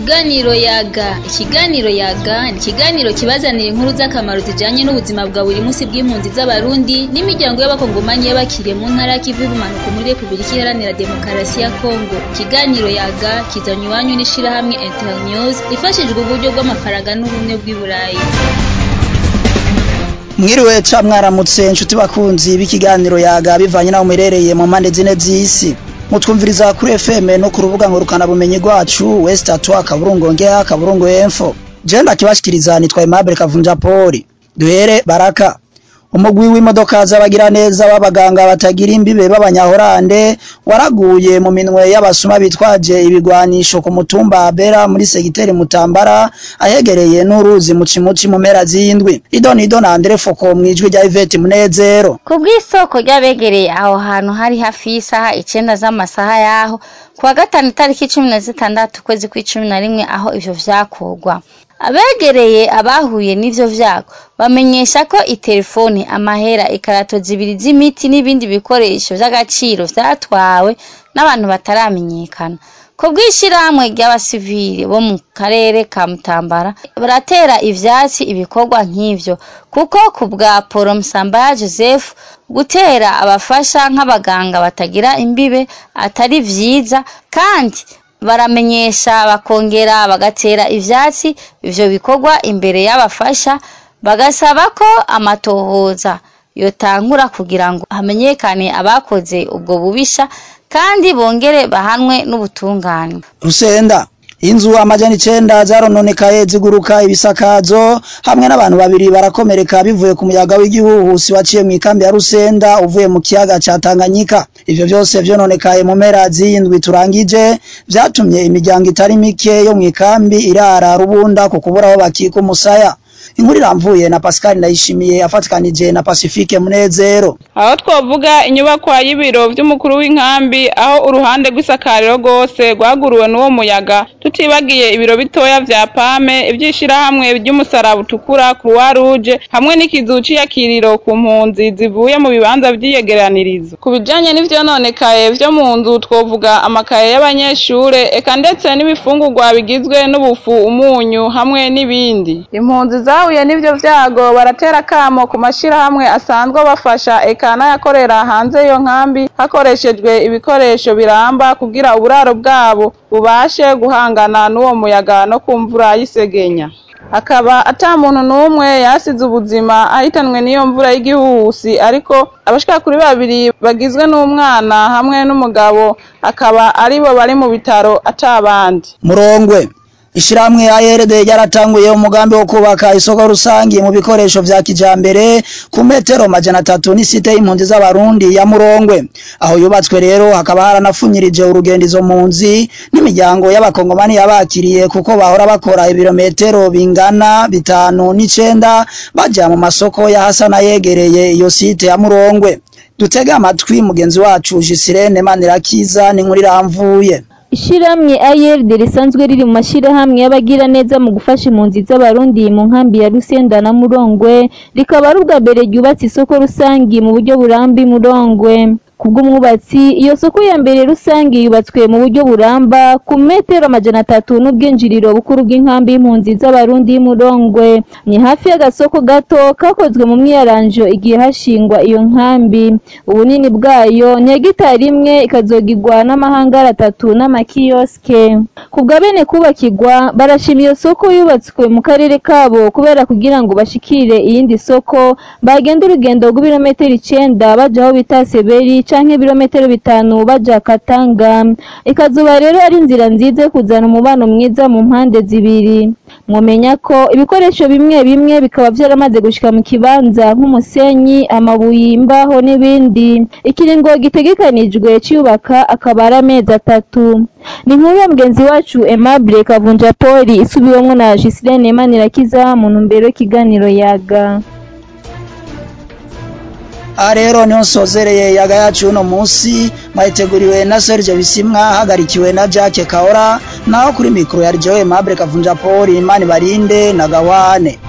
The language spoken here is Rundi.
Ikiganiro yaga ikiganiro yaga ni ikiganiro kibazanira inkuru z'akamaro zijanye n'ubuzima bwa buri munsi bw'impunzi z'abarundi n'imiryango y'abakongomanyi y'abakiriye mu ntara y'ikivu y'ubumanuko muri repubulika iharanira demokarasi ya kongo ikiganiro yaga kizanywe iwanyu n'ishirahamwe internews ifashijwe uburyo bw'amafaranga n'ubumwe bw'i burayi mwiriwe ca mwaramutse nshuti bakunzi b'ikiganiro yaga bivanye naho muherereye mu mpande zine z'isi mutwumviriza kuri FM no ku rubuga ngurukana bumenyi rwacu West Atwa kaburungu ngea kaburungu info je ndakibashikiriza nitwa Aimable Kavunja Poli duhere baraka umugwi w'imodoka z'abagira neza w'abaganga batagira imbibe b'abanyahorande waraguye mu minwe y'abasuma bitwaje ibigwanisho ku mutumba Bera muri segiteri Mutambara ahegereye n'uruzi mu cimuci mu mpera z'indwi idoni idona Andre Foko mwijwi rya Yvette Munezero ku bw'isoko ry'abegereye aho hantu hari hafi y'isaha icenda z'amasaha yaho kuwa gatanu itariki cumi na zitandatu ukwezi kw'icumi na rimwe aho ivyo vyakorwa abegereye abahuye n'ivyo vyago bamenyesha ko itelefoni amahera ikarato zibiri z'imiti n'ibindi bikoresho vy'agaciro vyatwawe n'abantu bataramenyekana ku bw'ishirahamwe ry'abasivili bo mu karere ka Mutambara baratera ivyatsi ibikorwa nk'ivyo kuko ku bwa Poro Msambaya Joseph gutera abafasha nk'abaganga batagira imbibe atari vyiza kandi baramenyesha bakongera bagatera ivyatsi ivyo bikorwa imbere y'abafasha bagasaba ko amatohoza yotangura kugira ngo hamenyekane abakoze ubwo bubisha kandi bongere bahanwe n'ubutungane Rusenda inzu amajana icenda zarononekaye ziguruka ibisakazo hamwe n'abantu babiri barakomereka bivuye ku muyaga w'igihuhusi waciye mu ikambi ya Rusenda uvuye mu kiyaga ca Tanganyika ivyo vyose vyononekaye mu mpera z'indwi turangije vyatumye imiryango itari mike yo mu ikambi irara rubunda ku kubura aho bakika umusaya inkuru iramvuye na Pascal Ndayishimiye afatikanije na Pacifique Munezero aho twovuga inyubakwa y'ibiro vy'umukuru w'inkambi aho uruhande rw'isakariro rwose rwaguruwe n'uwo muyaga tutibagiye ibiro bitoya vya pame ivyishirahamwe ry'umusaraba utukura croix rouge hamwe n'ikizu c'iyakiriro ku mpunzi zivuye mu bibanza vy'iyegeranirizo ku bijanye n'ivyononekaye vyo mu nzu twovuga amakaye y'abanyeshure eka ndetse n'ibifungurwa bigizwe n'ubufu umunyu hamwe n'ibindi impunzi zahuye n'ivyo vyago baratera kamo ku mashirahamwe asanzwe bafasha eka n'ayakorera hanze iyo nkambi hakoreshejwe ibikoresho biramba kugira uburaro bwabo bubashe guhangana n'uwo muyaga no ku mvura y'isegenya akaba ata muntu n'umwe yasize ubuzima ahitanwe n'iyo mvura y'igihuhusi ariko abashika kuri babiri bagizwe n'umwana hamwe n'umugabo akaba aribo bari mu bitaro atabandi Murongwe Ishirahamwe ARD ryaratanguye umugambi wo kubaka isoko rusangi mu bikoresho vya kijambere ku metero majana atatu n'isite y'impunzi z'abarundi ya Murongwe aho yubatswe rero hakaba haranafunyirije urugendo izo mpunzi n'imiryango y'abakongomani yabakiriye kuko bahora bakora ibirometero bingana bitanu n'icenda baja mu masoko ya Hasana yegereye iyo site ya Murongwe dutega amatwi mugenzi wacu Jisirene Manirakiza n'inkuru iramvuye Ishirahamwe ARD risanzwe riri mu mashirahamwe y'abagira neza mu gufasha impunzi z'abarundi mu nkambi ya Rusenda na Murongwe rikaba ari ubwa mbere ryubatse isoko rusangi mu buryo burambi Murongwe kubw'umwubatsi iyo soko ya mbere rusangi yubatswe mu buryo buramba ku metero amajana atatu n'ubwinjiriro bukuru bw'inkambi y'impunzi z'abarundi y'Umurongwe ni hafi y'agasoko gato kakozwe mu mwiyaranjo igihe hashingwa iyo nkambi ubunini bwayo ni hegitari imwe ikazogirwa n'amahangari atatu n'amakiyoske kubwa bene kubakirwa barashima iyo soko yubatswe mu karere kabo kubera kugira ngo bashikire iyindi soko bagenda urugendo rw'ibirometero icenda baja aho bita Seberi canke ibirometero bitanu baja Katanga ikazuba rero ari inzira nziza yo kuzana umubano mwiza mu mpande zibiri mwomenya ko ibikoresho bimwe bimwe bikaba vyaramaze gushika mu kibanza nk'umusenyi amabuye imbaho n'ibindi ikiringo gitegekanijwe ciyubaka akaba ari amezi atatu ni inkuru ya mugenzi wacu Aimable Kavunja Poli isubiwemwo na Gislene Manirakiza mu ntumbero y'ikiganiro yaga aha rero niho nsozereye yaga yacu uno munsi mwayiteguriwe na Serge Bisimwa hagarikiwe na Jacques Kaora naho kuri mikoro ya Joe Mabure Kavunja Paul Imani Barinde na Gawane